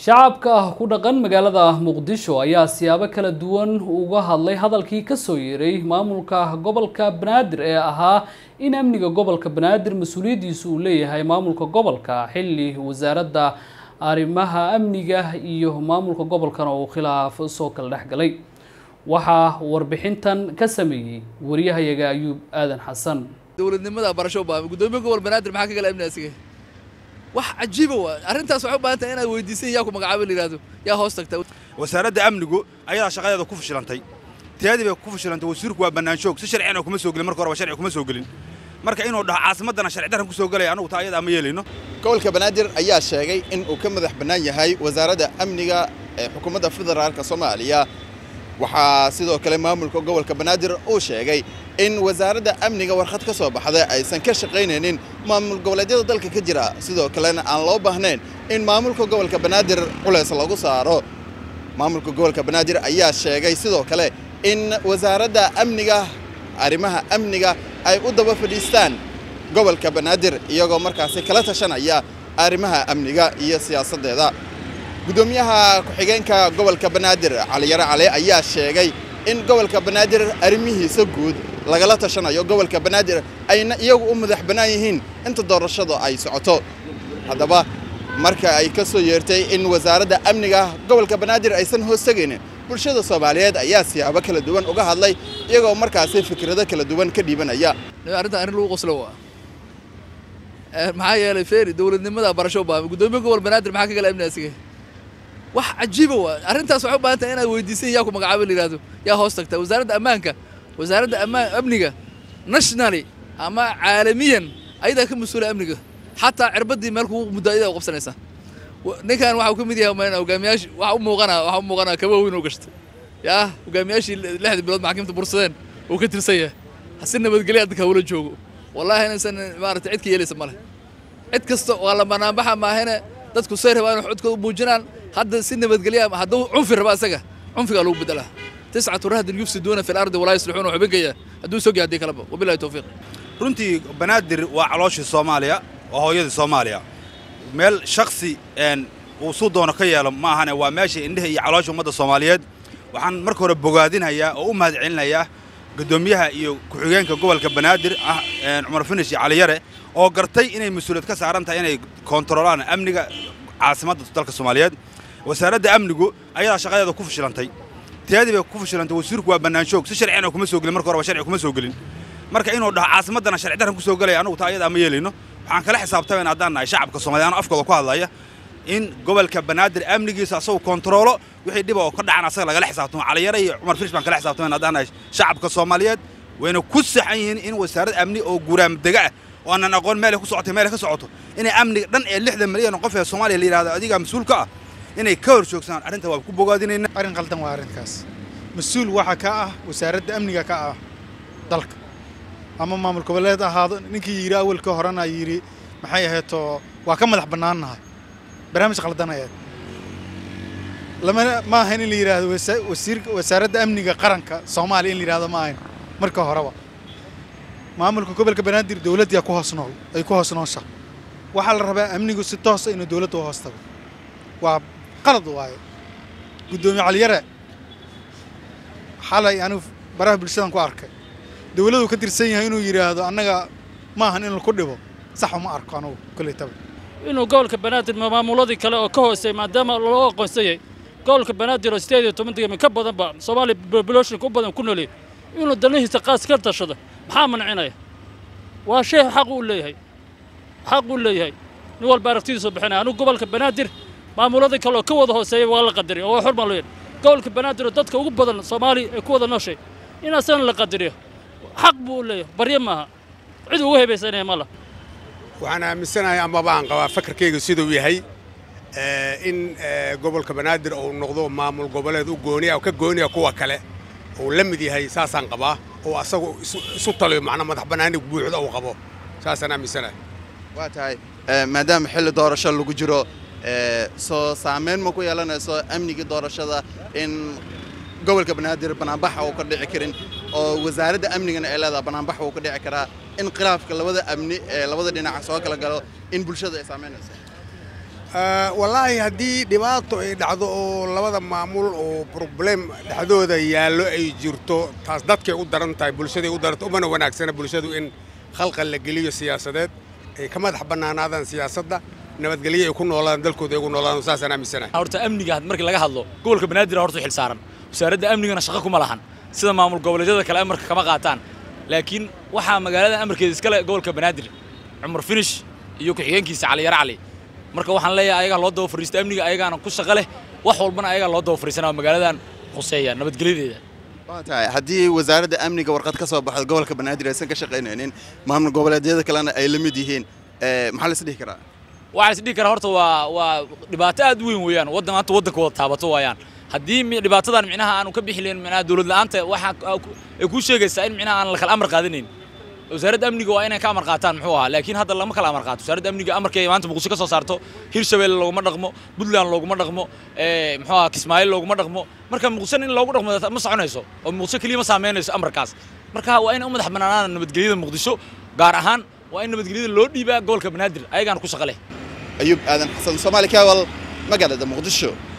shacabka ku dhaqan magaalada muqdisho ayaa siyaabo kala duwan uga hadlay hadalkii kasoo yeeray maamulka gobolka banaadir ee ahaa in amniga gobolka banaadir mas-uuliyaddiisu uu leeyahay maamulka gobolka xilli wasaaradda arrimaha amniga iyo maamulka gobolkana uu khilaaf soo kala dhex galay waxaa warbixintan ka sameeyey wariyahayaga ayuub aadan xasan dowladnimada barasho baa gudoomiye gobol banaadir maxaa ka gala amni asiga wax cajiiba waa arrintaas waxay u baahan tahay inaad weydiisan yaa ku magacaabo la yidhahdo yaa hoos tagta wasaaradda amnigu ayadaa shaqadeeda ku fashilantay tiyadii bay ku fashilantay wasiirku waa bannaanshoog si sharcina kuma soo gelin marka horeba sharci kuma soo gelin marka inuu dhaho caasimaddana sharci darran ku soo gelaya anugu taa ayadaa ma yeelayno gobolka banaadir ayaa sheegay in uu ka madax bannaan yahay wasaaradda amniga ee xukuumadda federaalka soomaaliya waxaa sidoo kale maamulka gobolka banaadir uu sheegay in wasaaradda amniga warqad ka soo baxday aysan ka shaqaynaynin maamul goboleedyada dalka ka jira sidoo kalena aan loo baahnayn in maamulka gobolka banaadir culays lagu saaro maamulka gobolka banaadir ayaa sheegay sidoo kale in wasaaradda amniga arrimaha amniga ay u daba fadhiistaan gobolka banaadir iyagoo markaasi kala tashanaya arrimaha amniga iyo siyaasaddeeda gudoomiyaha ku-xigeenka gobolka banaadir caliyaro cali ayaa sheegay in gobolka banaadir arrimihiisa guud lagala tashanayo gobolka banaadir ayna iyagu u madax bannaan yihiin inta doorashadu ay socoto haddaba marka ay ka soo yeertay in wasaaradda amniga gobolka banaadir aysan hoos tegaynin bulshada soomaaliyeed ayaa siyaabo kala duwan uga hadlay iyagoo markaasi fikrado kala duwan ka dhiibanaya arrintan arrin lagu qoslo waa maxaa yeelay feeri dowladnimada barasho baa gudoomiye gobol banaadir maxaa ka gala amni asiga wax cajiiba waa arrintaas waxay u baahan tahay inaad weydiisan yaa ku magacaabo la yidhahdo yaa hoos tagta wasaaradda ammaanka wasaaradda ammaan amniga nationally ama caalamiyan ayadaa ka mas-uula amniga xataa cirbaddii meel kugu muddo ayadaa u qabsanaysaa ninkan waxa uu ka mid yahay mayna hogaamiyaashii waxa u muuqanaa waxa u muuqanaa kaba weyn oo gashtay yaa hogaamiyaashii lixdii bilood maxkamadda bursadeen uu ka tirsan yahay hasi nabadgelya dadka hawla joogo wallaahi inaysan maaragtay cid ka yeelaysa male cid kasta waa la banaanbaxa maahane dadku say rabaan wax codkooda u muujinaan hadda si nabadgelya hadduu cunfi raba isaga cunfigaa lagu bedelaa tiscatu rahdin yufsiduuna fi lardi walaa yuslixuuna wuxuu begaya hadduu sogi haddii kaleba wabillahi tawfiiq runtii banaadir waa calooshii soomaaliya waa hooyadii soomaaliya meel shaksi uu suu doono ka yeelo ma ahane waa meesha indheha iyo caloosha ummadda soomaaliyeed waxaan marka hore bogaadinayaa oo u mahad celinayaa guddoomiyaha iyo ku-xigeenka gobolka banaadir ah cumar finish iyo caliyare oo gartay inay mas-uuliyad ka saaran tahay inay koontarolaan amniga caasimadda dalka soomaaliyeed wasaaradda amnigu ayadaa shaqadeeda ku fashilantay tiyadii bay ku fashilantay wasiirku waa bannaanshoog si sharcina kuma soo gelin marka horeba sharci kuma soo gelin marka inuu dhaho caasimaddana sharci darran ku soo gelaya anugu taa ayadaa ma yeelayno waxaan kala xisaabtamayn haddaan nahay shacabka soomaliya anoo afkooda ku hadlaya in gobolka banaadir amnigiisa asagu kontaroolo wixii dhiba oo ka dhacan asaga lagala xisaabtamo caliyare iyo cumar firish baan kala xisaabtamayn haddaan nahay shacabka soomaaliyeed wayna ku saxan yihiin in wasaarad amni oo guraamdega ah oo aanan aqoon meelay ku socotay meelay ka socoto inay amniga dhan ee lixdan milyan oo qof ee soomaaliya la yidhahdo adigaa mas-uul ka ah inay ka hor joogsadaan arrinta waa ku bogaadinayna arrin qaldan waa arrinkaas mas-uul waxaa ka ah wasaaradda amniga ka ah dalka ama maamul goboleed ahaado ninkii yidhi awalka horena yidhi maxay ahaydoo waa ka madax bannaannahay barnaamij qaldan ayaad lama ma ahayn in la yidhaahdo wasiirka wasaaradda amniga qaranka soomaaliya in la yidhahdo ma ahayn marka horeba maamulka gobolka banaadir dowladdaa ku hoos nool ay ku hoos noosha waxaa la rabaa amnigu si toosa inuu dowladda u hoos tago waa qalad waaye guddoomiye caliyare xalay anigu baraha bulshadan ku arkay dowladdu ka tirsan yahay inuu yidhaahdo annaga ma ahan in laku dhibo sax uma arko anugu kolley taba inuu gobolka banaadir maamuladii kale oo ka hoosey maadaama loo aqoonsan yahay gobolka banaadir oo sideed iyo toban degami ka badanba soomaaliya populationka u badan ku noolyahay inuu danihiisa qaas ka tashado maxaa mancinaya waa shay xaq uu leeyahay xaq uu leeyahay nin walba aragtidiisu bixinaya anigu gobolka banaadir maamuladii kale oo ka wada hooseeya waa la qadariya oo waa xor baan loo yidhi gobolka banaadir oo dadka ugu badan soomaaliya ay ku wada nooshay in asagana la qadariyo xaq buu u leeyahay baryo maaha cid ugu hebaysanaya ma lah waxaan aaminsanahay amaba aan qabaa fakarkayga siduu yahay in gobolka banaadir uu noqdo maamul goboleed u gooniya ka gooniya kuwa kale uu la mid yahay saasaan qabaa oo asagu isu taliyo macnaa madax bannaani buuxda uu qabo saasaan aaminsanahay waa tahay maadaama xilli doorasho lagu jiro soo saamayn ma ku yeelanayso amnigii doorashada in gobolka banaadir banaanbaxa uu ka dhici karin oo wasaaradda amnigana ay leedaha banaanbaxa uu ka dhici karaa in khilaafka labada amni ee labada dhinaca soo kala galo in bulshada ay saamaynayso wallaahi haddii dhibaato ay dhacdo oo labada maamul oo problem dhexdooda yaallo ay jirto taas dadkay u daran tahay bulshaday u daranta umana wanaagsana bulshadu in khalqal la geliyo siyaasadeed ay ka madax bannaanaadaan siyaasadda nabadgelyo ay ku noolaadaan dalkooda ay ugu noolaadaan saasaan aaminsanahay horta amniga markii laga hadlo gobolka banaadir horta xil saaran wasaaradda amnigana shaqo kuma lahan sida maamul goboleedyada kale amarka kama qaataan laakiin waxaa magaalada amarkeeda iskale gobolka banaadir cumar finish iyo ku-xigeenkiisa cali yar cali marka waxaan leeyahay ayagaa loo daba fariista amniga ayagaana ku shaqo leh wax walbana ayagaa loo daba fariisanaa magaaladan khuseeya nabadgelyadeeda tahay haddii wasaaradda amniga warqad ka soo baxdo gobolka banaadir aysan ka shaqaynaynin maamul goboleedyada kalena ay la mid yihiin maxaa la is dhihi karaa waxaa is dhihi karaa horta waa waa dhibaato aad u weyn weeyaan waddan maanta waddanka wada taabato waayaan haddii dhibaatadan micnaha aanu ka bixi lahayn micnaha dawlad la'aanta waxaa ay kuu sheegaysaa in micnaha aan la kala amar qaadanayn wasaaradda amniga waa inay ka amar qaataan muxuu ahaa laakiin hadda lama kala amar qaato wasaaradda amniga amarkay maanta muqdisho ka soo saarto hirshabeelle looguma dhaqmo puntland looguma dhaqmo muxuu ahaa kismaayo looguma dhaqmo marka muqdisho in loogu dhaqmo ma soconayso oo muqdisho keliya ma saameynayso amarkaas marka waa inay u madax bannaanaan nabadgelyada muqdisho gaar ahaan waa in nabadgelyada loo dhiibaa gobolka banaadir ayagaana ku shaqo leh ayuub aadan xasan soomaali kaawal magaalada muqdisho